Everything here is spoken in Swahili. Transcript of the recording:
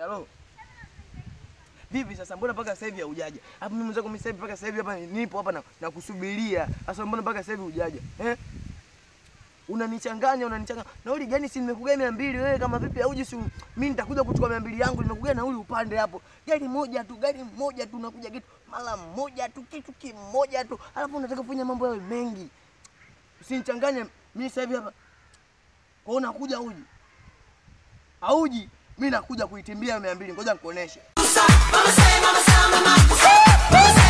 Halo. Vipi sasa mbona mpaka sasa hivi haujaja? Hapo mimi mwenzako mimi sasa hivi mpaka sasa hivi hapa nipo hapa na, na kusubiria. Sasa mbona mpaka sasa hivi hujaja? Eh? Unanichanganya, unanichanganya. Nauli gani si nimekugaia mia mbili wewe kama vipi hauji si mimi nitakuja kuchukua mia mbili yangu nimekugaia nauli upande hapo. Gari moja tu, gari moja tu unakuja kitu mara moja tu kitu kimoja tu. Alafu unataka kufanya mambo yawe mengi. Usinichanganye mimi sasa hivi hapa. Kwa hiyo unakuja uji. Hauji, mimi nakuja kuitimbia mia mbili. Ngoja nikuoneshe. Mama say, mama say, mama say.